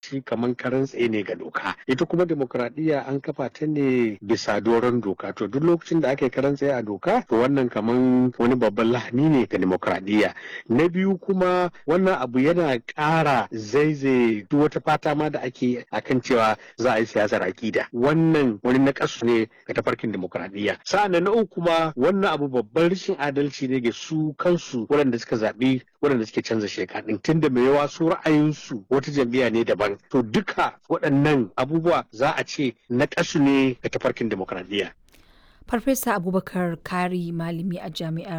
shi kamar karan tsaye ne ga doka ita kuma demokradiyya an kafa ta ne bisa doron doka to duk lokacin da aka yi karan tsaye a doka to wannan kamar wani babban lahani ne ga demokradiyya na biyu kuma wannan abu yana ƙara zaizaye duk wata fata ma da ake akan cewa za a yi siyasar akida wannan wani nakasu ne ga tafarkin demokradiyya sa'an na uku kuma wannan abu babban rashin adalci ne ga su kansu waɗanda suka zaɓi waɗanda suke canza sheka ɗin tunda mai yawa su ra'ayinsu wata jam'iyya ne daban to duka waɗannan abubuwa za a ce nakasu ne ga tafarkin demokradiyya Farfesa Abubakar Kari malami a jami'ar